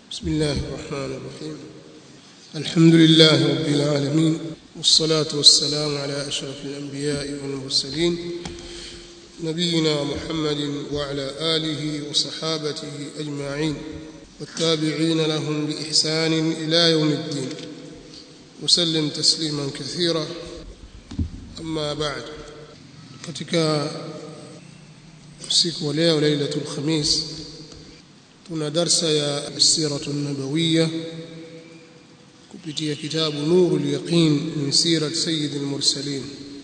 بسم الله الرحمن الرحيم الحمد لله رب العالمين والصلاة والسلام على أشرف الأنبياء والمرسلين نبينا محمد وعلى آله وصحابته أجمعين والتابعين لهم بإحسان إلى يوم الدين وسلم تسليما كثيرا أما بعد katika usiku wa leo lailatul khamis tuna darsa ya siratu nabawiyya kupitia kitabu nurul yaqin min sirat sayyidil mursalin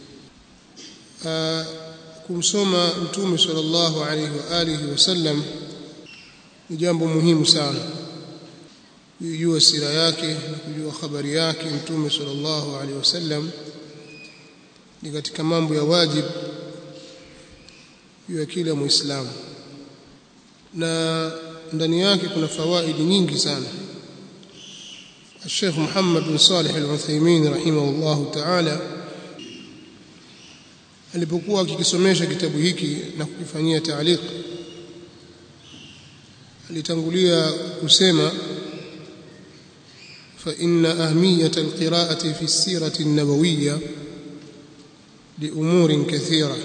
kumsoma mtume sallallahu alayhi wa alihi wasallam ni jambo muhimu sana kujua sira yake na kujua habari yake mtume sallallahu alayhi wasallam ni katika mambo ya wajibu juu ya kila muislamu na ndani yake kuna fawaidi nyingi sana الشيخ محمد بن صالح العثيمين رحمه الله تعالى alipokuwa akikisomesha kitabu hiki na kukifanyia taaliq alitangulia kusema fa inna ahmiyata alqira'ati fi sirati an-nabawiyya li umurin kathira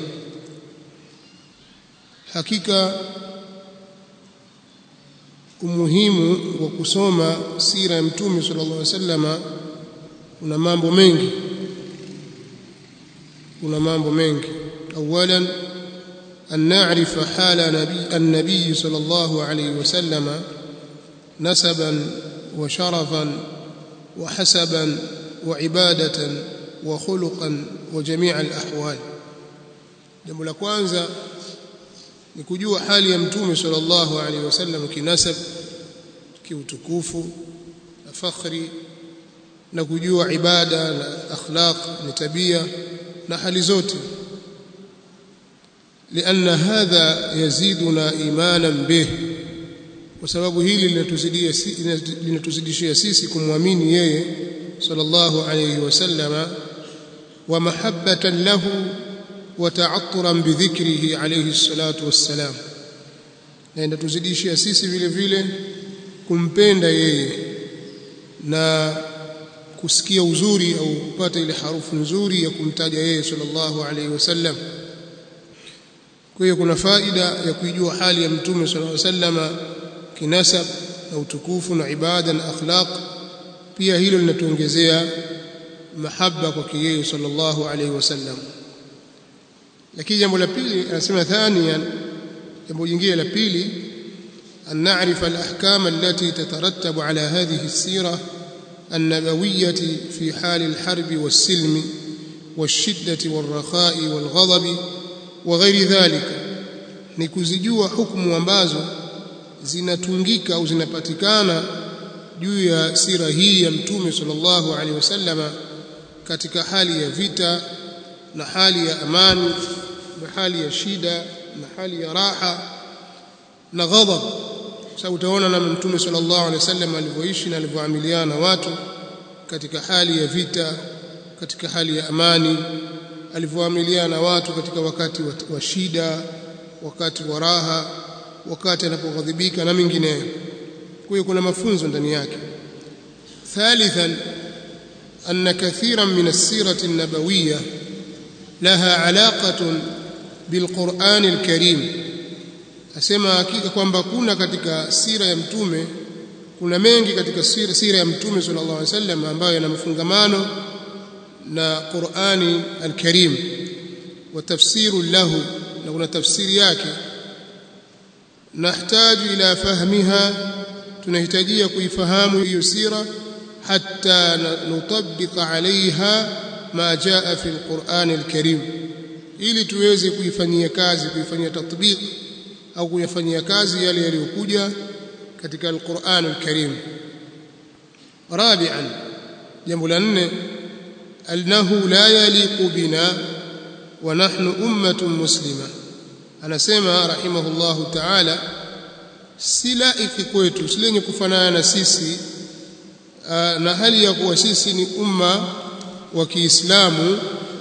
hakika umuhimu wa kusoma sira ya mtume sallallahu alaihi wasallama kuna mambo mengi kuna mambo mengi awalan an na'rifa hala nabi an-nabi sallallahu alaihi wasallama nasaban wa sharafan wa hasaban wa ibadatan wa khuluqan wa jami' al-ahwal jambo la kwanza ni kujua hali ya mtume sallallahu alaihi wasallam kinasab kiutukufu na fakhri na kujua ibada na akhlaq na tabia na hali zote لأن هذا يزيدنا إيمانا به وسبب hili linatuzidia linatuzidishia sisi kumwamini yeye sallallahu alayhi wasallama wa mahabbatan lahu وتعطرا بذكره عليه الصلاة والسلام na inatuzidishia sisi vile vile kumpenda yeye na kusikia uzuri au kupata ile harufu nzuri ya kumtaja yeye sallallahu alaihi wasallam kwa hiyo kuna faida ya kuijua hali ya mtume sallallahu alaihi wasallam kinasab na utukufu na ibada na akhlaq pia hilo linatuongezea mahaba kwa yeye sallallahu alaihi wasallam lakini jambo la pili anasema thaniyan jambo jingine la pili an na'rifa al-ahkam allati tatarattabu ala hadhihi as-sira النبوية في حال الحرب والسلم والشدة والرخاء والغضب وغير ذلك nikuzijua hukumu ambazo zinatungika au zinapatikana juu ya sira hii ya mtume sallallahu alaihi wasallama katika hali ya vita na hali ya amani na hali ya shida na hali ya raha na ghadhab sababu utaona na mtume sallallahu alaihi wasallam alivyoishi na alivyoamiliana na watu katika hali ya vita katika hali ya amani alivyoamiliana na watu katika wakati wa, wa shida wakati wa raha wakati anapoghadhibika na mengineyo kwa hiyo kuna mafunzo ndani yake thalithan أن كثيرا من السيرة النبوية لها علاقة بالقرآن الكريم asema hakika kwamba kuna katika sira ya mtume kuna mengi katika sira, sira ya mtume sallallahu alaihi wasallam ambayo yana mafungamano na Qur'ani al-Karim wa tafsiru lahu na kuna tafsiri yake nahitaji ila fahmiha tunahitajia kuifahamu hiyo sira حتى نطبق عليها ما جاء في القرآن الكريم ili tuweze kuifanyia kazi kuifanyia tatbiq au kuyafanyia kazi yale yaliyokuja katika al-Qur'an al-Karim rabi'an jambo la nne annahu la yaliqu bina wa nahnu ummatun muslima anasema rahimahullahu ta'ala si laiki kwetu si lenye kufanana na sisi na hali ya kuwa sisi ni umma wa Kiislamu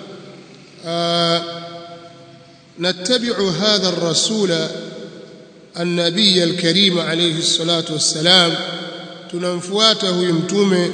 نتبع هذا الرسول النبي الكريم عليه الصلاة والسلام tunamfuata huyu mtume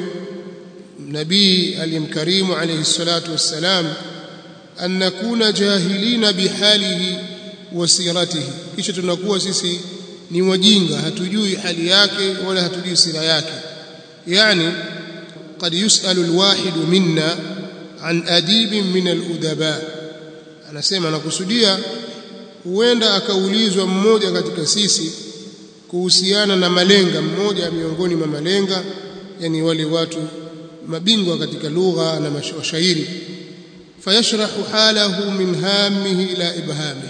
nabii aliyemkarimu alayhi salatu wassalam an nakuna jahilina bihalihi wa siratihi kisha tunakuwa sisi ni wajinga hatujui hali yake wala hatujui sira yake yani قد يسأل الواحد منا عن أديب من الأدباء anasema nakusudia huenda akaulizwa mmoja katika sisi kuhusiana na malenga mmoja miongoni mwa malenga yani wale watu mabingwa katika lugha na mashairi fayashrahu halahu min hamihi ila ibhamihi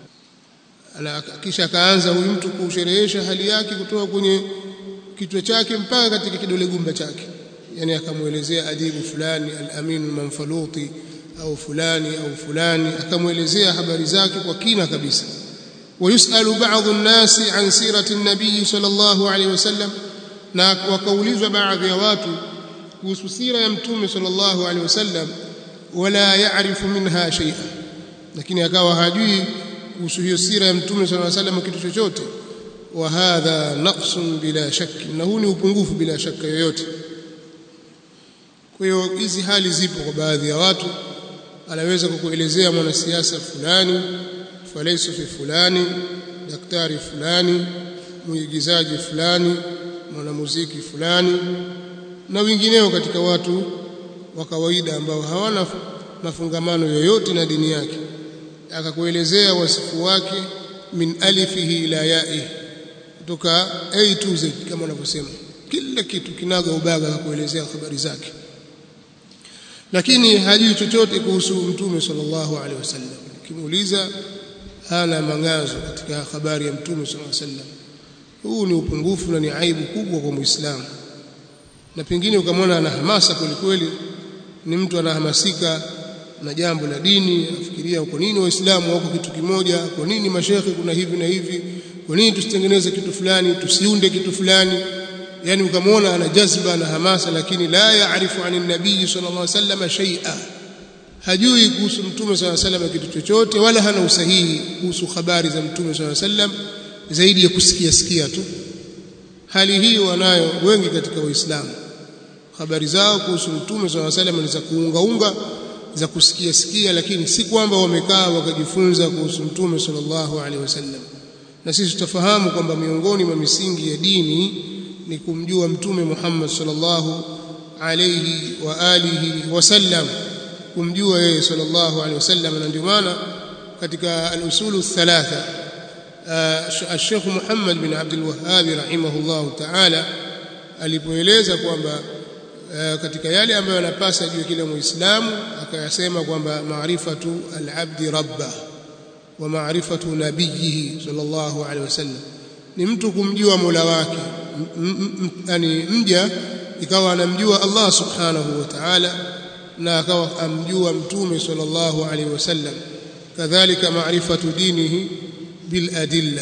kisha akaanza huyu mtu kusherehesha hali yake kutoka kwenye kichwa chake mpaka katika kidole gumba chake yani akamuelezea adibu fulani al-amin manfaluti au fulani au fulani akamuelezea habari zake kwa kina kabisa ويسأل بعض الناس عن سيرة النبي صلى الله عليه وسلم na wakaulizwa baadhi ya watu kuhusu sira ya mtume sallallahu alaihi wasallam wala yaarifu minha shay'a lakini akawa hajui kuhusu hiyo sira ya mtume sallallahu alaihi wasallam kitu chochote wa hadha naqsun bila shakki na huu ni upungufu bila shaka yoyote kwa hiyo hizi hali zipo kwa baadhi ya watu anaweza kukuelezea mwanasiasa fulani falsafi fulani daktari fulani mwigizaji fulani mwanamuziki fulani na wengineo katika watu wa kawaida ambao hawana mafungamano yoyote na dini yake akakuelezea wasifu wake min alifihi ila ya'i kutoka A to Z kama wanavyosema kila kitu kinaga ubaga akakuelezea habari zake lakini hajui chochote kuhusu mtume sallallahu alaihi wasallam kimuuliza hana mangazo katika habari ya mtume sallallahu alaihi wasallam huu ni upungufu na ni aibu kubwa kwa muislamu na pengine ukamwona ana hamasa kweli kweli ni mtu anahamasika na jambo la dini afikiria kwa nini waislamu wako kitu kimoja kwa nini mashekhe kuna hivi na hivi kwa nini tusitengeneze kitu fulani tusiunde kitu fulani yani ukamwona ana jazba na hamasa lakini la yaarifu anin nabii sallallahu alaihi wasallam shay'a hajui kuhusu mtume sallallahu alaihi wasallam kitu chochote wala hana usahihi kuhusu habari za mtume sallallahu alaihi wasallam zaidi ya kusikia sikia tu hali hii wanayo wengi katika waislamu habari zao kuhusu mtume sallallahu alaihi wasallam ni za kuungaunga za kusikia sikia lakini si kwamba wamekaa wakajifunza kuhusu mtume sallallahu alaihi wasallam na sisi tutafahamu kwamba miongoni mwa misingi ya dini ni kumjua mtume Muhammad sallallahu alayhi wa alihi wasallam kumjua yeye sallallahu alayhi wasallam na ndio maana katika al-usulu thalatha Sheikh Muhammad bin Abdul Wahhab rahimahullah ta'ala alipoeleza kwamba katika yale ambayo yanapasa juu kila muislamu akayasema kwamba maarifatu al-abdi rabbah wa maarifatu nabiyhi sallallahu alayhi wasallam ni mtu kumjua Mola wake yani mja ikawa anamjua Allah subhanahu wa ta'ala na akawa amjua mtume sallallahu alaihi wasallam kadhalika maarifatu dinihi bil adilla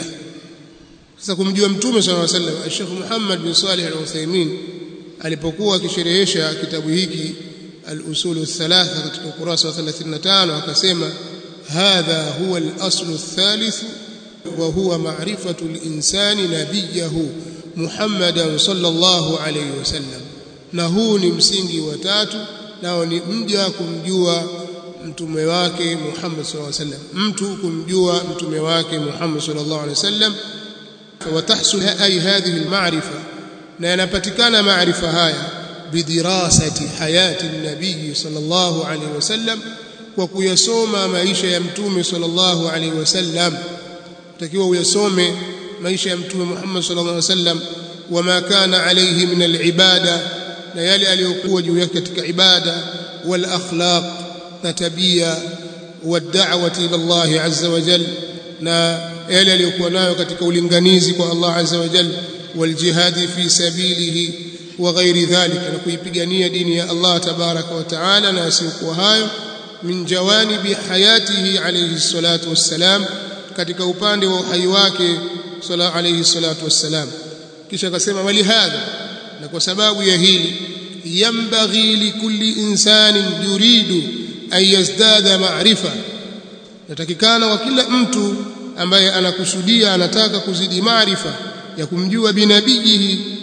sasa kumjua mtume sallallahu alaihi wasallam Sheikh Muhammad bin Salih al-Uthaymeen alipokuwa akisherehesha kitabu hiki al-usul ath-thalatha katika ukurasa wa 35 akasema hadha huwa al-aslu ath-thalith wa huwa ma'rifatu al-insani nabiyahu Muhammadan sallallahu alayhi wasallam na huu ni msingi wa tatu nao ni mja kumjua mtume wake Muhammad sallallahu alayhi wasallam mtu kumjua mtume wake Muhammad sallallahu alayhi wasallam watahsul ay hadhihi alma'rifa na yanapatikana maarifa haya bidirasati hayati nabii sallallahu alayhi wasallam kwa kuyasoma maisha ya mtume sallallahu alayhi wasallam takiwa uyasome maisha ya mtume Muhammad sallallahu alaihi wasallam wama kana alayhi min alibada na yale aliyokuwa juu yake katika ibada wal akhlaq na tabia wad'awati ila Allah azza wa jalla na yale aliyokuwa nayo katika ulinganizi kwa Allah azza wa jalla wal jihadi fi sabilihi wa ghairi dhalika na kuipigania dini ya Allah tabaraka wa taala na asiokuwa hayo min jawanibi hayatihi alayhi salatu wassalam katika upande wa uhai wake sala alayhi salatu wassalam kisha akasema wali hadha na kwa sababu ya hili yambaghi likulli insanin yuridu an yazdada ma'rifa natakikana kwa kila mtu ambaye anakusudia anataka kuzidi maarifa ya kumjua binabiyihi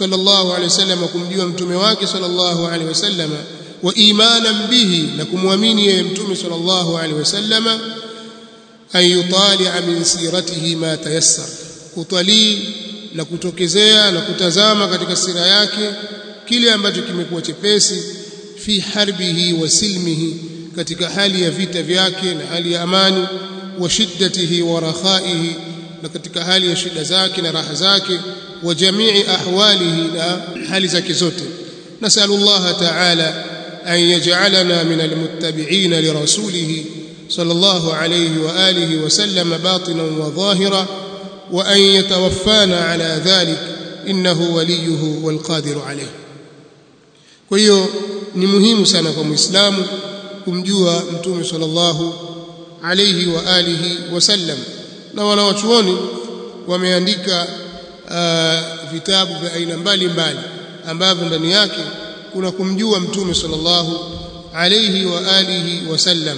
sallallahu alaihi wasallam kumjua mtume wake sallallahu alaihi wasallam wa imanan bihi na kumwamini yeye mtume sallallahu alaihi wasallam an yutali'a min siratihi ma tayassar kutalii na kutokezea na kutazama katika sira yake kile ambacho kimekuwa chepesi fi harbihi wa silmihi katika hali ya vita vyake na hali ya amani wa shiddatihi wa rakhaihi na katika hali ya shida zake na raha zake wa jamii ahwalihi na hali zake zote nasalu Allah ta'ala an yaj'alana min almuttabi'in li rasulih sallallahu alayhi wa alihi wa sallam batinan wa dhahira wa an yatawaffana ala dhalik innahu waliyuhu wal qadiru alayhi kwa hiyo ni muhimu sana kwa muislamu kumjua mtume sallallahu alayhi wa alihi wasallam na wanawachuoni wameandika uh, vitabu vya aina mbalimbali ambavyo ndani yake kuna kumjua mtume sallallahu alayhi wa alihi wasallam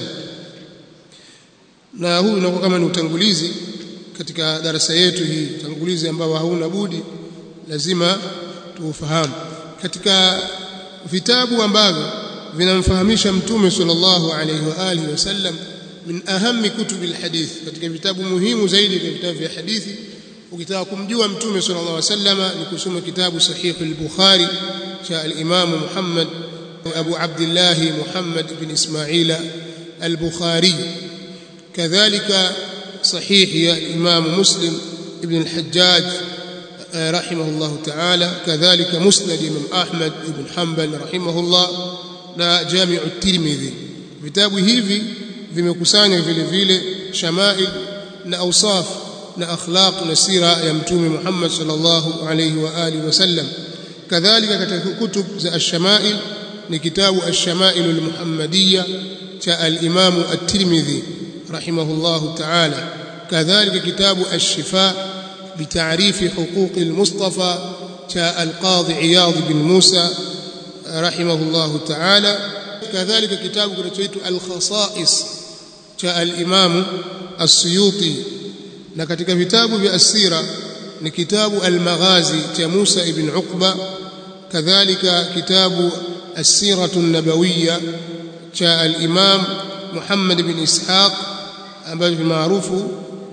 na huu unakuwa kama ni utangulizi katika darasa yetu hii utangulizi ambao hauna budi lazima tuufahamu katika vitabu ambavyo vinamfahamisha mtume sallallahu alayhi wa alihi wasallam min ahammi kutubi alhadith katika vitabu muhimu zaidi katika vitabu vya hadithi ukitaka kumjua mtume sallallahu alayhi wasallam ni kusoma kitabu sahih al-bukhari cha al-imam Muhammad Abu Abdullah Muhammad ibn Ismail al-Bukhari kadhalika صحيح يا الإمام مسلم ابن الحجاج رحمه الله تعالى كذلك مسند الإمام أحمد بن حنبل رحمه الله na Jami'u Tirmidhi vitabu hivi vimekusanya vile vile shamail na awsaf na akhlaq na sira ya mtume Muhammad sallallahu alayhi wa alihi wasallam kadhalika katika kutub za ash-shamail ni kitabu ash-shamail al-muhammadiyya cha al-imam at-Tirmidhi rahimahullahu ta'ala kadhalika kitabu ash-shifa بتعريف حقوق المصطفى جاء القاضي عياض بن موسى رحمه الله تعالى كذلك كتاب كنتويت الخصائص جاء الإمام السيوطي na katika vitabu vya asira ni kitabu al-maghazi cha Musa ibn Uqba kadhalika kitabu as-siratu an-nabawiyya cha al-imam Muhammad ibn Ishaq ambayo ni maarufu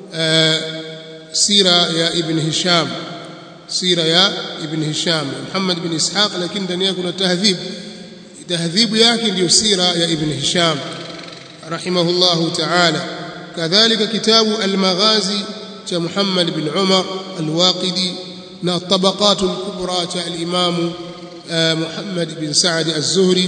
sira ya ibn Hisham sira ya ibn Hisham Muhammad ibn Ishaq lakini ndani yake kuna tahdhib tahdhibu yake ndiyo sira ya ibn Hisham rahimahullahu ta'ala kadhalika kitabu al-maghazi cha Muhammad ibn Umar al-Waqidi na tabaqat al-kubra cha al-imam Muhammad ibn Sa'd az-Zuhri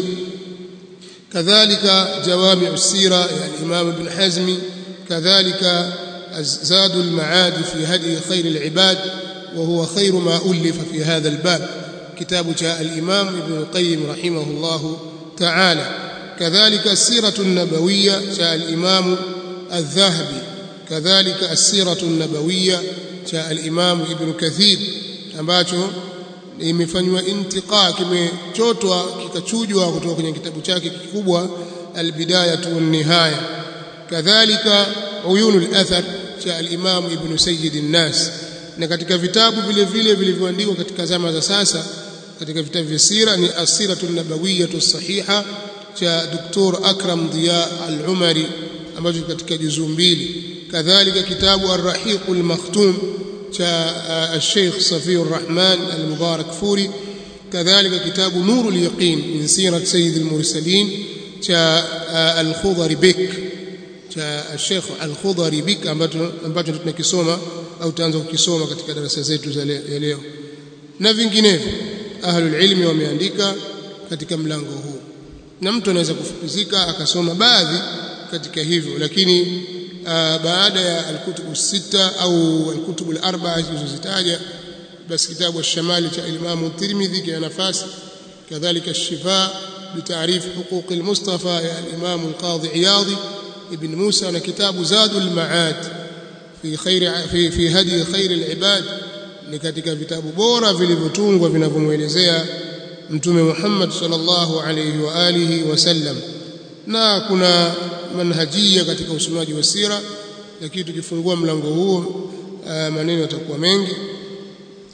kadhalika jawami' as-sira ya al-imam ibn Hazm kadhalika زاد المعاد في هدي خير العباد وهو خير ما ألف في هذا الباب كتاب جاء الإمام ابن القيم رحمه الله تعالى كذلك السيرة النبوية جاء الإمام الذهبي كذلك السيرة النبوية جاء الإمام ابن كثير ambacho imefanywa intiqa kimechotwa kikachujwa kutoka kwenye kitabu chake kikubwa albidayatu wan nihaya kadhalika uyunul athar cha al-Imam Ibn Sayyid an-Nas na katika vitabu vile vile vilivyoandikwa katika zama za sasa katika vitabu vya sira ni asiratu nabawiyatu sahiha cha Dr. Akram Diya al-Umari ambacho katika juzuu mbili kadhalika kitabu ar-Rahiq al-Makhtum cha al-Sheikh Safiyur Rahman al-Mubarak Furi kadhalika kitabu Nurul Yaqin min sirat Sayyid al-Mursalin cha al-Khudari Bek cha Sheikh Al-Khudari Bik ambacho ambacho tunakisoma au tutaanza kukisoma katika darasa zetu za leo na vinginevyo ahlul ilmi wameandika katika mlango huu na mtu anaweza kufupizika akasoma baadhi katika hivyo lakini baada ya al-kutubu sita au al-kutubu al-arba'a zilizozitaja basi kitabu ash-shamali cha Imam Tirmidhi kina nafasi kadhalika ash-shifa بتعريف حقوق المصطفى يا الإمام القاضي عياضي ابن موسى na kitabu Zadul Maad fi khair fi fi hadi khair al-ibad ni katika vitabu bora vilivyotungwa vinavyomuelezea mtume Muhammad sallallahu alayhi wa alihi wasallam na kuna manhajia katika usomaji wa sira lakini tukifungua mlango huo maneno yatakuwa mengi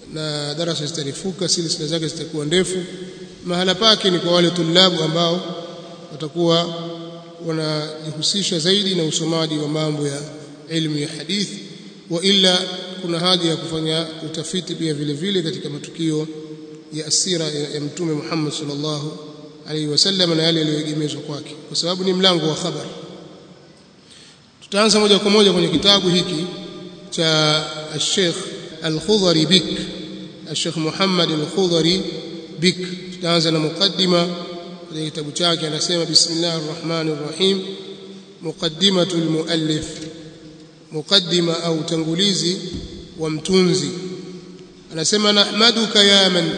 na darasa zitarifuka silsila zake zitakuwa ndefu mahala pake ni kwa wale tulabu ambao watakuwa wanajihusisha zaidi na usomaji wa mambo ya ilmu ya hadithi wa illa kuna haja ya kufanya utafiti pia vile vile katika matukio ya asira ya, ya mtume Muhammad sallallahu alaihi wasallam na yale yaliyoegemezwa kwake kwa sababu ni mlango wa habari tutaanza moja kwa moja kwenye kitabu hiki cha Sheikh Al-Khudhari Bik Sheikh Muhammad Al-Khudhari Bik tutaanza na mukaddima kwenye kitabu chake anasema bismillahir rahmanir rahim muqaddimatul muallif muqaddima au tangulizi wa mtunzi anasema nahmaduka ya man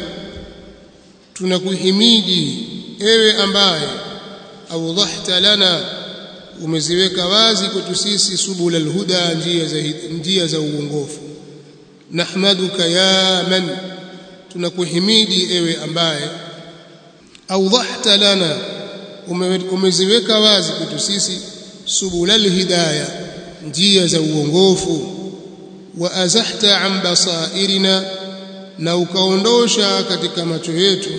tunakuhimidi ewe ambaye awdhahta lana umeziweka wazi kwetu sisi subul alhuda njia za njia za uongofu nahmaduka ya man tunakuhimidi ewe ambaye awdhahta lana umeziweka wazi kwetu sisi subul alhidayah njia za uongofu wa azahta an basairina na ukaondosha katika macho yetu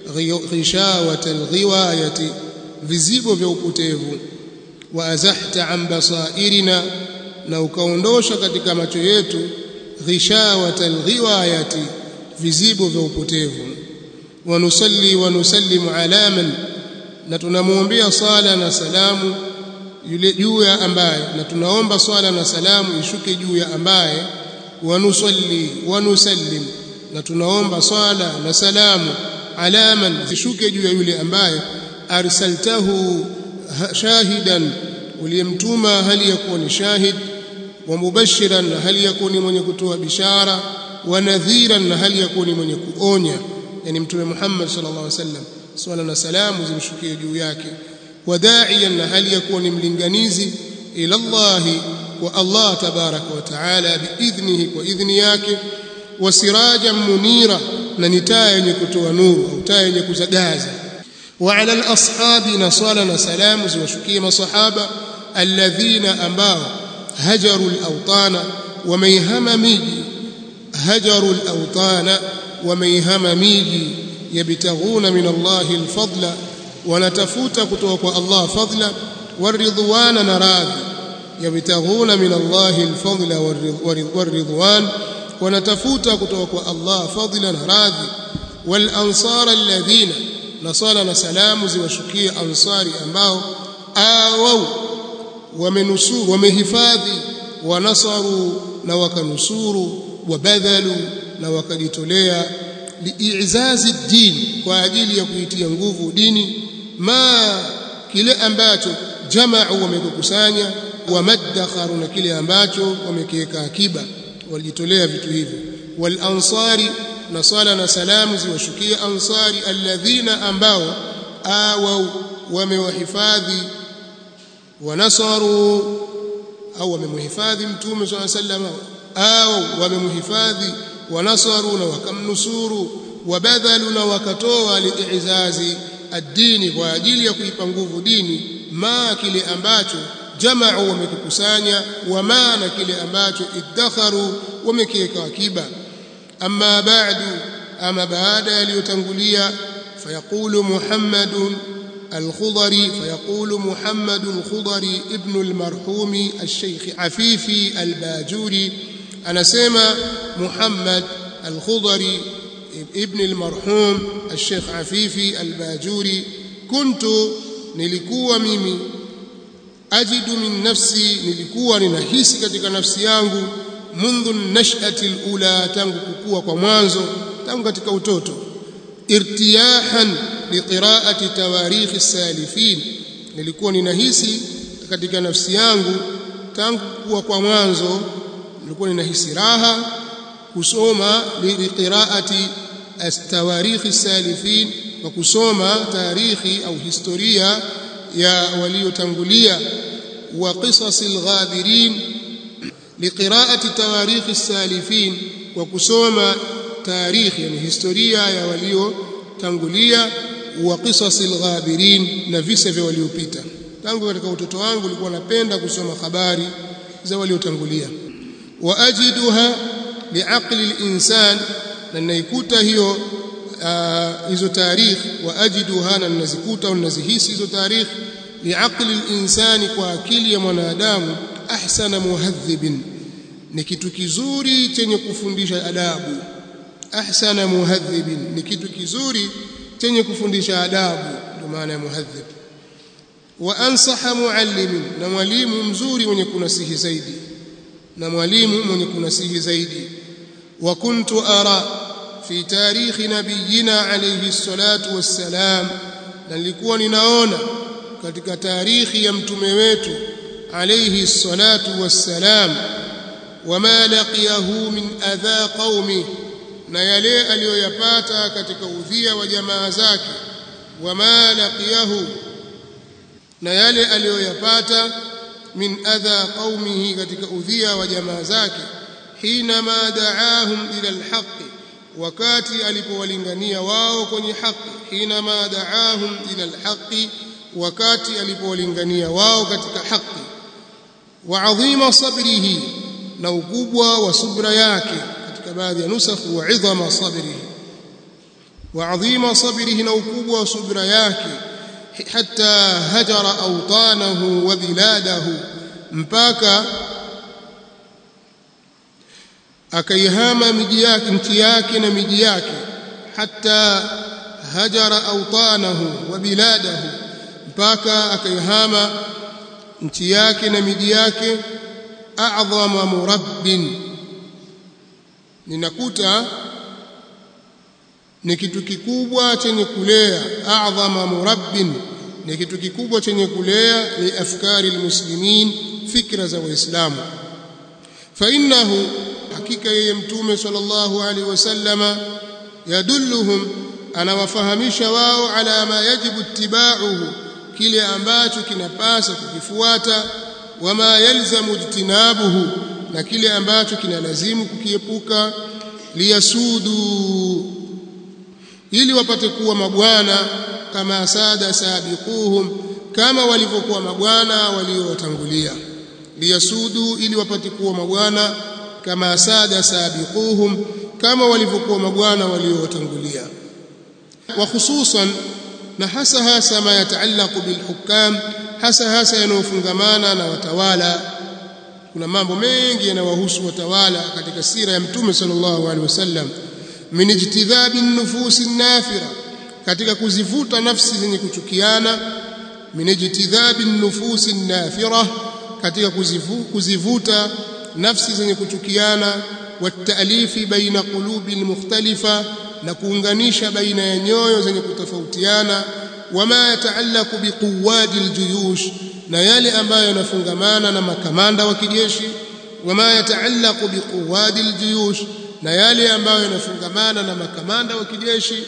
ghishawata alghiwayati vizibo vya upotevu wa azahta an basairina na ukaondosha katika macho yetu ghishawata alghiwayati vizibo vya upotevu wa nusalli wa nusallimu ala man na tunamwombea sala na salamu yule juu ya ambaye na tunaomba swala na salamu ishuke juu ya ambaye wanusalli wanusallim na tunaomba swala na salamu alaman ishuke juu ya yule ambaye arsaltahu shahidan uliyemtuma hali yakuwa ni shahid wa mubashiran na hali yakuwa ni mwenye kutoa bishara wa nadhiran na hali yakuwa ni mwenye kuonya yani mtume Muhammad sallallahu alaihi wasallam swala na salamu zimshukie juu yake وداعيا هل يكون ملنغنيزي الى الله والله تبارك وتعالى باذنه واذن yake وسراجا منيرا na ni taa yenye kutoa nuru au taa yenye kuzagaza وعلى الاصحاب نصالا وسلام ziwashukie masahaba alladhina ambao hajaru al-awtana wameihama miji hajaru al-awtana wameihama miji yabtaghuna min Allah al-fadla wanatafuta kutoka kwa Allah fadla waridwana na radhi yabtaghuna min Allah alfadla waridwan wanatafuta kutoka kwa Allah fadla na radhi wal ansara alladhina nasala na salamu ziwashukie ansari ambao awau wamenusuru wamehifadhi wanasaru na wakanusuru wabadhalu na wakajitolea liizazi dini kwa ajili ya kuitia nguvu dini ma kile ambacho jamau wamekusanya wamaddakharu na kile ambacho wamekiweka akiba walijitolea vitu hivyo wal ansari na sala na salamu ziwashukie ansari alladhina ambao awau wamewahifadhi wanasaru au wamemhifadhi mtume swalla sallam au wamemhifadhi wanasaru na wakamnusuru wabadhalu na wakatoa liizazi ad-dini kwa ajili ya kuipa nguvu dini ma kile ambacho jamau wamekikusanya wa maana kile ambacho iddakharu wamekiweka akiba amma ba'du ama baada yaliyotangulia fayaqulu muhammadun الخضري فيقول محمد الخضري ابن المرحوم الشيخ عفيفي الباجوري أنا سيما محمد الخضري ابن المرحوم الشيخ عفيفي الباجوري كنت nilikuwa mimi ajidu min nafsi nilikuwa ninahisi katika nafsi yangu mundu nashati alula tangu kukua kwa mwanzo tangu katika utoto irtiyahan liqiraati tawarikh as-salifin nilikuwa ninahisi katika nafsi yangu tangu kuwa kwa mwanzo nilikuwa ninahisi raha kusoma liqiraati as-tawarikh as-salifin wa kusoma tarikhi au historia ya waliotangulia wa qisas al-ghabirin liqiraati tawarikh as-salifin wa kusoma tarikhi yani historia ya waliotangulia wa qisas al-ghabirin na visa vya waliopita tangu katika utoto wangu nilikuwa napenda kusoma habari za waliotangulia wa ajiduha liaqli al-insan na ninaikuta hiyo hizo tarikh wa ajiduha na ninazikuta au ninazihisi hizo tarikh liaqli linsani kwa akili ya mwanadamu ahsana muhadhibin ni kitu kizuri chenye kufundisha adabu ahsana muhadhibin ni kitu kizuri chenye kufundisha adabu ndio maana ya muhadhib wa ansaha muallimin na mwalimu mzuri mwenye kunasihi zaidi na mwalimu mwenye kunasihi zaidi wa kuntu ara fi tarikhi nabiyina alayhi salatu wassalam na nilikuwa ninaona katika tarikhi ya mtume wetu alayhi salatu wassalam wama laqiyahu min adha qaumi na yale aliyoyapata katika udhia wa jamaa zake wama laqiyahu na yale aliyoyapata min adha qaumihi katika udhia wa jamaa zake hina ma da'ahum ila alhaqi wakati alipowalingania wao kwenye haki hina ma da'ahum ila alhaqi wakati alipowalingania wao katika haki wa adhima sabrihi na ukubwa wa subra yake katika baadhi ya nusakh wa idhama sabrihi wa adhima sabrihi na ukubwa wa subra yake hatta hajara awtanahu wa biladahu mpaka akaihama miji yake nchi yake na miji yake hatta hajara awtanahu wa biladahu mpaka akaihama nchi yake na miji yake a'dhama murabbin ninakuta ni kitu kikubwa chenye kulea a'dhama murabbin ni kitu kikubwa chenye kulea ni afkari almuslimin fikra za waislamu fa innahu hakika yeye mtume sallallahu alaihi wasallama yadulluhum anawafahamisha wao ala ma yajibu ittiba'uhu kile ambacho kinapasa kukifuata wama yalzamu ijtinabuhu na kile ambacho kinalazimu kukiepuka liyasudu ili wapate kuwa mabwana kama sada sabiquhum kama walivyokuwa mabwana waliowatangulia liyasudu ili wapate kuwa mabwana kama sada sabiquhum kama walivyokuwa mabwana waliowatangulia wa hususan na hasa hasa ma yataallaqu bilhukam hasa hasa yanayofungamana na watawala kuna mambo mengi yanawahusu watawala katika sira ya mtume sallallahu alaihi wasallam min ijtidhabi nufusi nafira katika kuzivuta nafsi zenye kuchukiana min ijtidhabi nufusi nafira katika kuzivu, kuzivuta nafsi zenye kuchukiana watalifi baina qulubi almukhtalifa na kuunganisha baina ya nyoyo zenye kutofautiana wama yataallaqu biquwadi aljuyush na yale ambayo yanafungamana na makamanda wa kijeshi wama yataallaqu biquwadi aljuyush na yale ambayo yanafungamana na makamanda wa kijeshi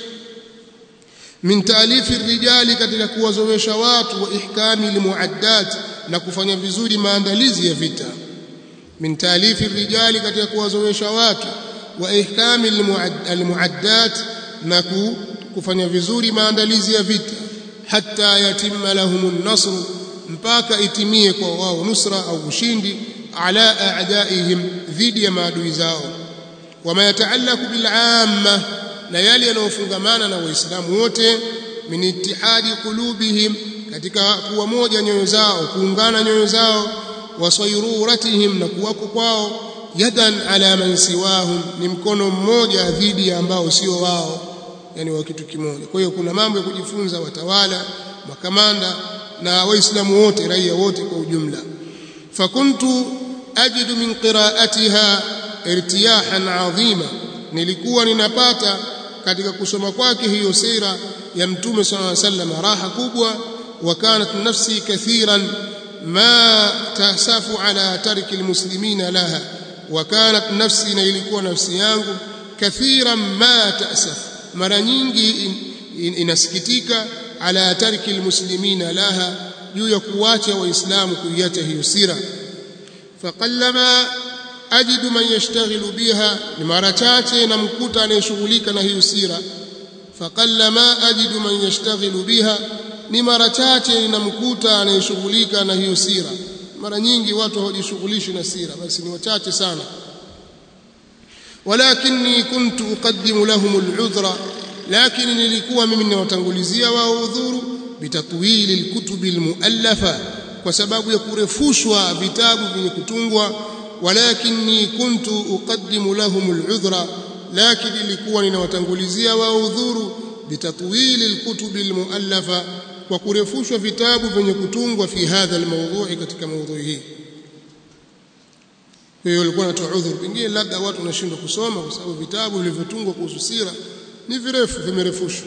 min taalifi rijali katika kuwazowesha watu wa ihkami limuaddat na kufanya vizuri maandalizi ya vita min taalifi rijali katika kuwazowesha watu wa ihkami almuaddat na kufanya vizuri maandalizi ya vita hatta yatimma lahum nasr mpaka itimie kwa wao nusra au ushindi ala a'daihim dhidi ya maadui zao wama yataallaqu bil amma na yale yanayofungamana na waislamu wote min ittihadi qulubihim katika kuwa moja nyoyo zao kuungana nyoyo zao wasayruratihim na kuwako kwao yadan ala man siwahum ni mkono mmoja dhidi ya ambao sio wao yani wa kitu kimoja kwa hiyo kuna mambo ya kujifunza watawala makamanda na waislamu wote raia wote kwa ujumla fakuntu ajidu min qira'atiha irtiyahan adhima nilikuwa ninapata katika kusoma kwake hiyo sira ya mtume sallallahu alaihi wasallam raha kubwa wa kanat nafsi kathiran ma tasafu ala tarki almuslimina laha wa kanat nafsi na ilikuwa nafsi yangu kathiran ma tasaf mara nyingi in, in, inasikitika ala tarki almuslimina laha juu ya kuacha waislamu kuiacha hiyo sira faqallama ajidu man yashtaghilu biha ni mara chache namkuta anayeshughulika na hiyo sira faqallama ajidu man yashtaghilu biha ni mara chache namkuta anayeshughulika na hiyo sira mara nyingi watu hawajishughulishi na sira basi ni wachache sana walakinni kuntu uqaddimu lahum al'udhra lakini nilikuwa mimi ninawatangulizia wao udhuru bitatwili alkutubi almuallafa kwa sababu ya kurefushwa vitabu vyenye kutungwa walakinni kuntu uqaddimu lahum al'udhra lakini nilikuwa ninawatangulizia wao udhuru bitatwili alkutubi almuallafa kwa kurefushwa vitabu vyenye kutungwa fi hadha almawdhu'i katika maudhui hii kwa hiyo walikuwa wanatoa udhuru pengine labda watu wanashindwa kusoma kwa sababu vitabu vilivyotungwa kuhusu sira ni virefu vimerefushwa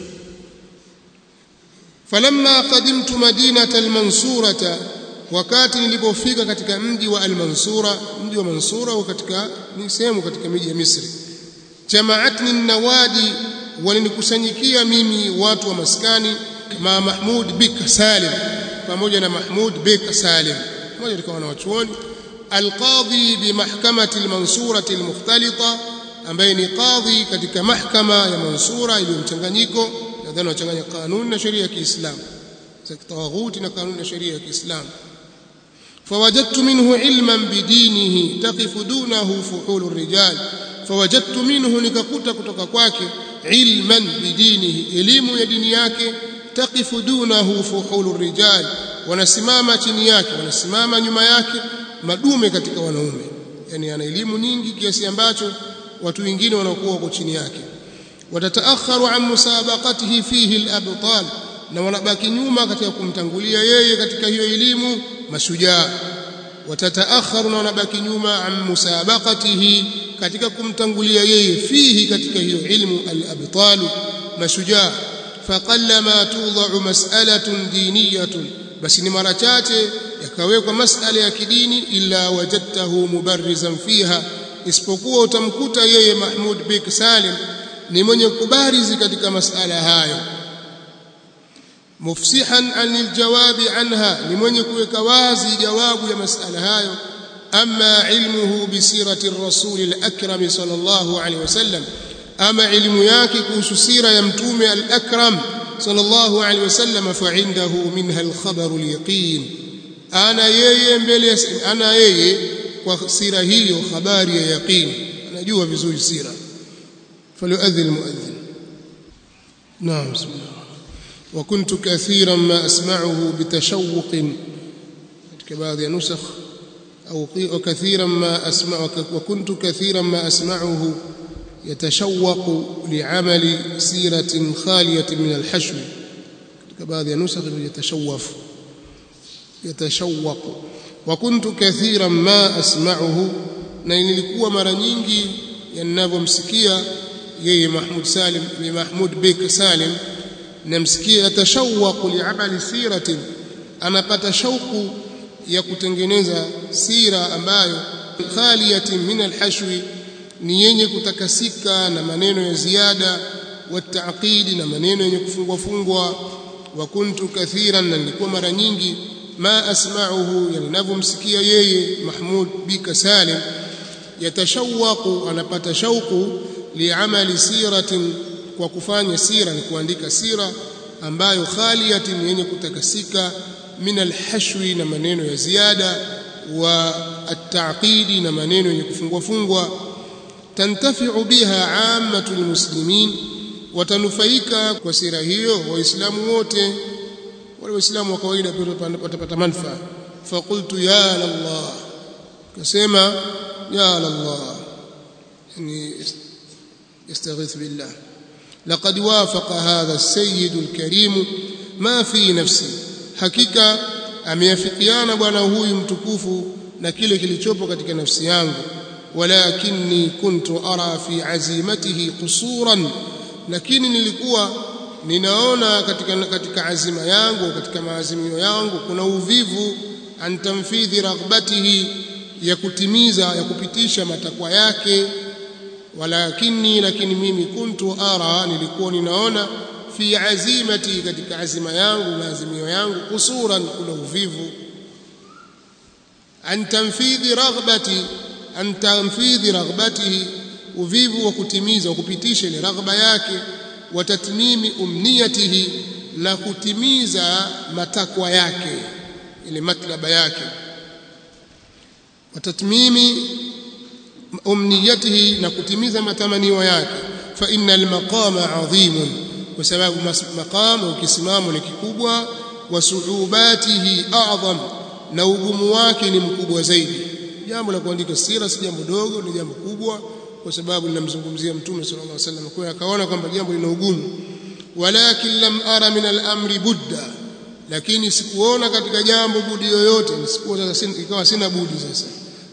falamma qadimtu madinata almansurata wakati nilipofika katika mji wa almansura mji wa mansura au katika ni sehemu katika miji ya Misri jamaatni nawadi walinikusanyikia mimi watu wa maskani ma Mahmud bik Salim pamoja na Mahmud bik Salim mmoja katika wanawachuoni alqadhi bi mahkamati almansurati almukhtalita ambaye ni qadhi katika mahkama ya mansura iliyo mchanganyiko nadhani wachanganya kanuni na sheria ya Kiislamu za kitawaghuti na kanuni na sheria ya Kiislamu فوجدت منه علما بدينه تقف دونه فحول الرجال فوجدت منه nikakuta kutoka kwake ilman bidinihi elimu ya dini yake taqifu dunahu fuhulu rijal wanasimama chini yake wanasimama nyuma yake madume katika wanaume yani ana elimu nyingi kiasi ambacho watu wengine wanakuwa wako chini yake watataakharu an musabaqatihi fihi al-abtal na wanabaki nyuma katika kumtangulia yeye katika hiyo elimu mashujaa watataakharu na wanabaki nyuma an musabaqatihi katika kumtangulia yeye fihi katika hiyo ilmu al-abtal mashujaa faqallama tudha'u mas'alatun diniyatun basi ni mara chache yakawekwa masala ya kidini illa wajadtahu mubarrizan fiha isipokuwa utamkuta yeye Mahmud bik Salim ni mwenye kubarizi katika masala hayo mufsihan anil jawabi anha ni mwenye kuweka wazi jawabu ya masala hayo ama ilmuhu bisirati rasul al-akram sallallahu alaihi wasallam ama ilmu yake kuhusu sira ya mtume al-akram sallallahu alaihi wasallam fa indahu minha al-khabar al-yaqin ana yeye mbele ana yeye kwa sira hiyo habari ya yaqin anajua vizuri sira فليؤذن المؤذن نعم بسم الله وكنت كثيرا ما أسمعه بتشوق katika baadhi ya nusakh au وكثيرا ما أسمع وكنت كثيرا ما أسمعه يتشوق لعمل سيرة خالية من الحشو katika baadhi ya nusakh يتشوف يتشوق وكنت كثيرا ما أسمعه na nilikuwa mara nyingi yanavyomsikia yeye Mahmud Salim ni Mahmud Bek Salim namsikia atashawaqu li'amali siratin anapata shauku ya kutengeneza sira ambayo khaliyatin min alhashwi ni yenye kutakasika na maneno ya ziada wataqidi na maneno yenye kufungwa fungwa wa kuntu kathiran na nilikuwa mara nyingi ma asma'uhu yanavyomsikia yeye Mahmud Bika Salim yatashawaqu anapata shauku liamali siratin kwa kufanya sira ni kuandika sira ambayo khaliyatin yenye kutakasika min alhashwi na maneno ya ziada wa at-ta'qidi na maneno yenye kufungwa fungwa tantafi'u biha ammatul muslimin watanufaika kwa sira hiyo waislamu wote wale waislamu wa kawaida watapata manufaa faqultu ya Allah kasema ya Allah yani يستغيث بالله لقد وافق هذا السيد الكريم ما في نفسي حقيقه ameafikiana bwana huyu mtukufu na kile kilichopo katika nafsi yangu walakinni kuntu ara fi azimatihi qusuran lakini nilikuwa ninaona katika katika azima yangu katika maazimio yangu kuna uvivu an tamfidhi raghbatihi ya kutimiza ya kupitisha matakwa yake walakini lakini mimi kuntu ara nilikuwa ninaona fi azimati katika azima yangu maazimio yangu kusuran kuna uvivu an tanfidhi raghbati an tanfidhi raghbatihi uvivu wa kutimiza wa kupitisha ile raghba yake wa tatmimi umniyatihi na kutimiza matakwa yake ile matlaba yake wa tatmimi umniyatihi na kutimiza matamanio yake fa innal maqama adhimun kwa sababu maqamu ukisimamo ni kikubwa wa suubatihi a'zam na ugumu wake ni mkubwa zaidi jambo la kuandika sira si jambo dogo ni jambo kubwa kwa sababu linamzungumzia mtume sallallahu alaihi wasallam kwa akaona kwamba jambo lina ugumu walakin lam ara min al-amri budda lakini sikuona katika jambo budi yoyote nisikuwa sasa ikawa sina budi sasa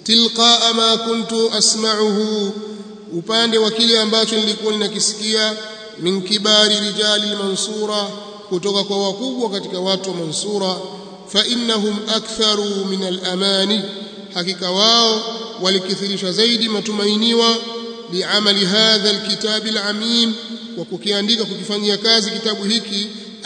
tilqa ma kuntu asma'uhu upande wa kile ambacho nilikuwa ninakisikia min kibari rijali mansura kutoka kwa wakubwa katika watu wa mansura fa innahum aktharu min al-amani hakika wao walikithirisha zaidi matumainiwa biamali hadha alkitab alamim wa kukiandika kukifanyia kazi kitabu hiki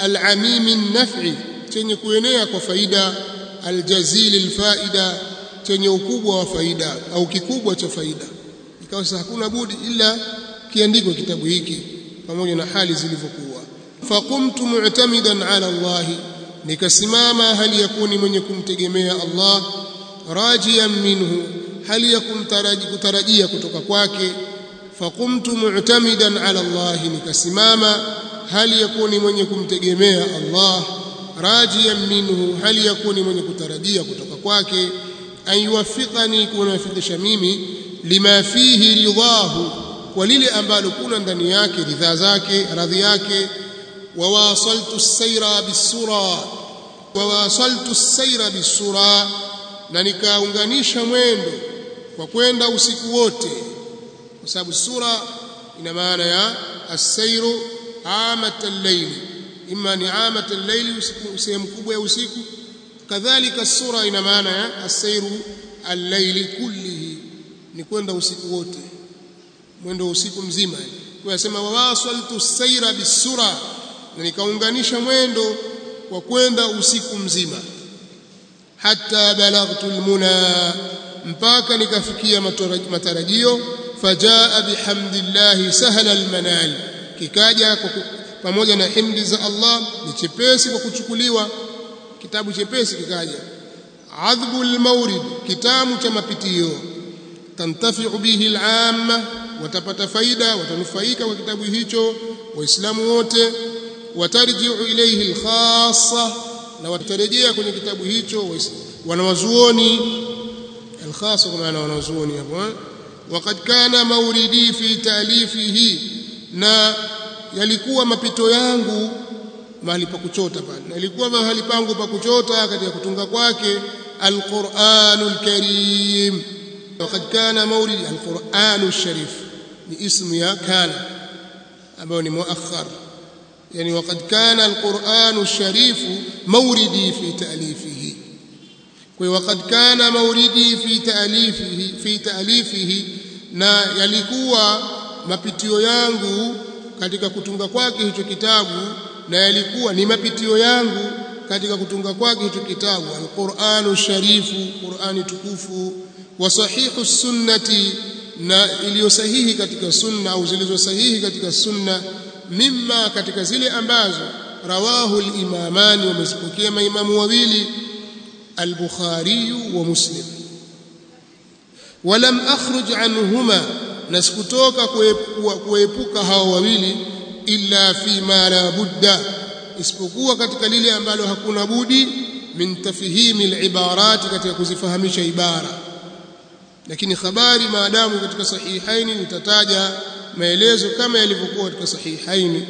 alamim naf'i chenye kuenea kwa faida aljazil alfaida chenye ukubwa wa faida au kikubwa cha faida ikawa sasa hakuna budi ila kiandikwe kitabu hiki pamoja na hali zilivyokuwa faqumtu mu'tamidan ala Allah nikasimama hali yakuni mwenye kumtegemea Allah rajiyan minhu hali ya kumtaraji kutarajia kutoka kwake faqumtu mu'tamidan ala Allah nikasimama hali yakuni mwenye kumtegemea Allah rajiyan minhu hali yakuni mwenye kutarajia kutoka kwake ayuwafiqani kunafikisha mimi lima fihi ridahu kwa lile ambalo kuna ndani yake ridhaa zake radhi yake wawasaltu as-sayra bis-sura wawasaltu as-sayra bis-sura na nikaunganisha mwendo kwa kwenda usiku wote kwa sababu sura ina maana ya as-sayru amat al-layl imma ni amat al-layl usiku sehemu kubwa ya usiku kadhalika sura ina maana ya as-sayru al-layl kullihi ni kwenda usiku wote mwendo usiku mzima kwa yasema wawasaltu as-sayra bis-sura na nikaunganisha mwendo kwa kwenda usiku mzima hatta balaghtu almuna mpaka nikafikia matarajio fajaa bihamdillah sahla almanal kikaja pamoja na himdi za Allah ni chepesi kwa kuchukuliwa kitabu chepesi kikaja adhbu almawrid kitabu cha mapitio tantafi'u bihi al'amma watapata faida watanufaika kwa kitabu hicho waislamu wote watarji'u ilayhi alkhassa na watarejea kwenye kitabu hicho wanawazuoni alkhasa kwa maana wanawazuoni hapo waqad kana mauridi fi ta'lifihi na yalikuwa mapito yangu mahali pa kuchota pale na ilikuwa mahali pangu pa kuchota katika kutunga kwake alquranul karim waqad kana mauridi alquranul sharif ni ismu ya kana ambayo ni muakhar يعني وقد كان القرآن الشريف موردي في تأليفه وقد كان موردي في تأليفه في تأليفه na yalikuwa mapitio yangu katika kutunga kwake hicho kitabu na yalikuwa ni mapitio yangu katika kutunga kwake hicho kitabu alquranu sharifu qurani tukufu wa sahihu sunnati na iliyo sahihi katika sunna au zilizo sahihi katika sunna mimma katika zile ambazo rawahu al-imamani wamezipokea maimamu wawili al-Bukhari wa Muslim walam akhruj anhuma nasikutoka kuepuka hao wawili illa fi ma la budda isipokuwa katika lile ambalo hakuna budi min tafhimi al-ibarat katika kuzifahamisha ibara lakini habari maadamu katika sahihaini nitataja maelezo kama yalivyokuwa katika sahihaini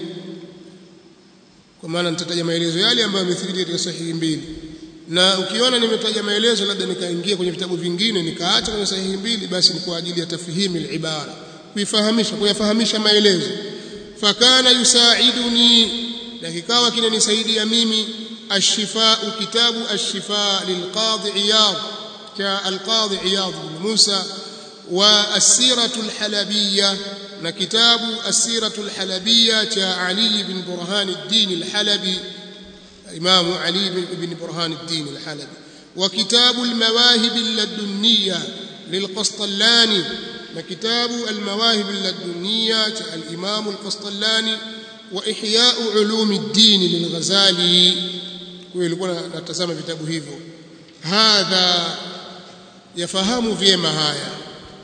kwa maana nitataja maelezo yale ambayo yamethibiti katika sahihi mbili na ukiona nimetaja maelezo labda nikaingia kwenye vitabu vingine nikaacha kwenye sahihi mbili basi ni kwa ajili ya tafhimi al-ibara kuifahamisha kuyafahamisha maelezo fakana yusaiduni na kikawa kinanisaidia mimi الشفاء كتاب الشفاء للقاضي عياض كالقاضي عياض بن موسى والسيرة الحلبية كتاب السيرة الحلبية كعلي بن برهان الدين الحلبي إمام علي بن برهان الدين الحلبي وكتاب المواهب اللدنية للقسطلاني وكتاب المواهب اللدنية الإمام القسطلاني وإحياء علوم الدين للغزالي ويلقون نتسامى vitabu hivyo hadha yafahamu vyema haya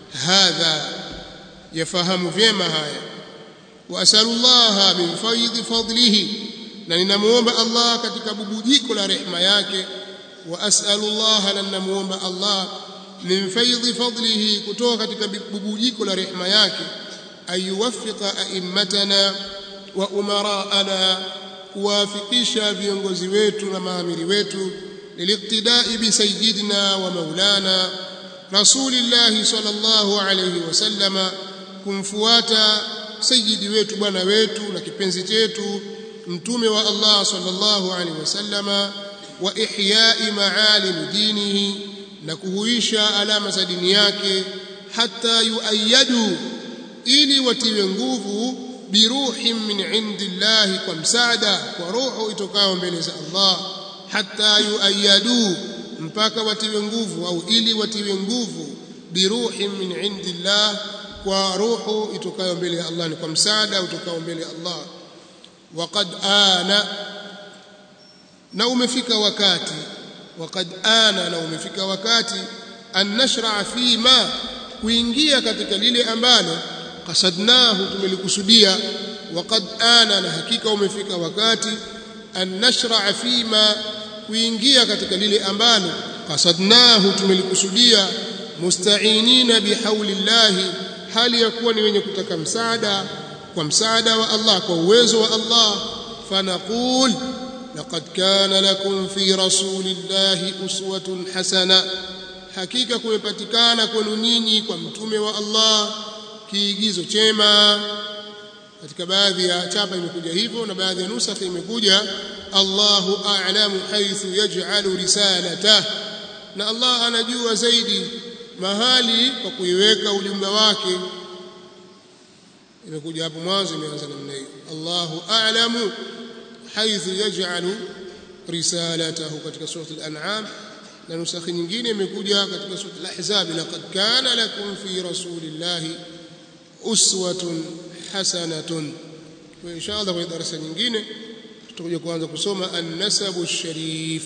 hadha yafahamu vyema haya wa asalullaha min faidhi fadlihi na ninamuomba Allah katika bubujiko la rehema yake wa asalullaha na ninamuomba Allah min faidhi fadlihi kutoka katika bubujiko la rehema yake ayuwaffiqa a'immatana wa umaraana kuwafikisha viongozi wetu na maamiri wetu liliqtidai bi sayyidina wa maulana rasulillahi sallallahu alayhi wasallama kumfuata sayyidi wetu bwana wetu na kipenzi chetu mtume wa Allah sallallahu alayhi wasallama wa ihya'i ma'alim dinihi na kuhuisha alama za dini yake hata yuayyadu ili watiwe nguvu biruhin min indillahi kwa msaada kwa roho itokayo mbele za Allah hata yuayyadu mpaka watiwe nguvu au ili watiwe nguvu biruhin min indillah kwa roho itokayo mbele ya Allah ni kwa msaada utokao mbele ya Allah waqad ana na umefika wakati waqad ana na umefika wakati an nashra fi ma kuingia katika lile ambalo qasadnahu tumelikusudia waqad ana na hakika umefika wakati an nashra fi ma kuingia katika lile ambalo qasadnahu tumelikusudia musta'inina bihaulillahi hali ya kuwa ni wenye kutaka msaada kwa msaada wa Allah kwa uwezo wa Allah fanaqul laqad kana lakum fi rasulillahi uswatun hasana hakika kumepatikana kwenu nyinyi kwa mtume wa Allah kiigizo chema katika baadhi ya chapa imekuja hivyo na baadhi ya nusakha imekuja Allahu a'lamu haythu yaj'alu risalatahu na Allah anajua zaidi mahali kwa kuiweka ujumbe wake imekuja hapo mwanzo imeanza namna hiyo Allahu a'lamu haythu yaj'alu risalatahu katika sura al-an'am na nusakhi nyingine imekuja katika sura al-ahzab laqad kana lakum fi rasulillahi uswatun hasanatun kwa inshallah kwa darasa nyingine tutakuja kuanza kusoma an-nasabu sharif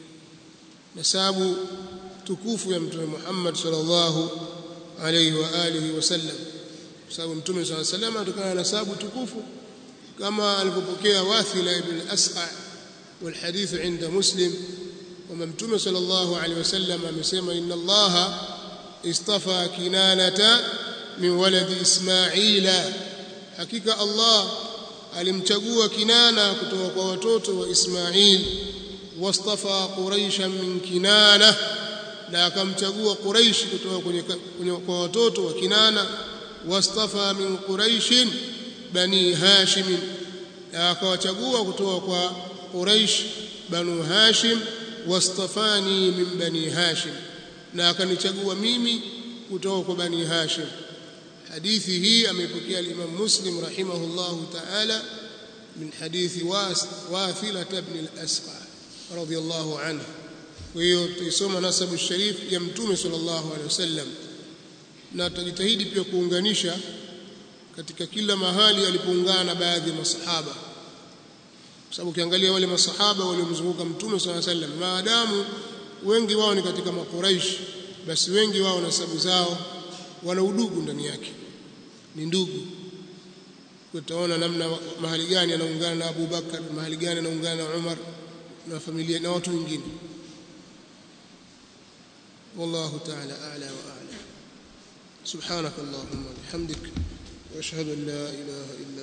nasabu tukufu ya mtume Muhammad sallallahu alayhi wa alihi wasallam sababu mtume sallallahu alayhi wasallam atokana na nasabu tukufu kama alivyopokea Wathila ibn al-Asqa والحديث عند مسلم وما متوم صلى الله عليه وسلم amesema inna Allah istafa kinanata min waladi Ismaila hakika Allah alimchagua kinana kutoka kwa watoto wa Ismail wastafa quraisha min kinana na akamchagua quraish kutoka kwenye, kwenye kwa watoto wa kinana wastafa min quraishin bani hashim na akawachagua kutoka kwa quraish banu hashim wastafani min bani hashim na akanichagua mimi kutoka kwa bani hashim hadithi hii ameipokea al-Imam Muslim rahimahullahu ta'ala min hadithi Wathila ibn al-Asqa radiyallahu anhu kwa hiyo tuisoma nasabu sharif ya mtume sallallahu alaihi wasallam na tutajitahidi pia kuunganisha katika kila mahali alipoungana na baadhi ya masahaba kwa sababu ukiangalia wale masahaba waliomzunguka mtume sallallahu alaihi wasallam maadamu wengi wao ni katika makuraish basi wengi wao nasabu zao wana udugu ndani yake ni ndugu utaona namna mahali gani anaungana na Abu Bakar mahali gani anaungana na Umar na familia na watu wengine والله تعالى أعلى وأعلى سبحانك اللهم وبحمدك وأشهد أن لا إله إلا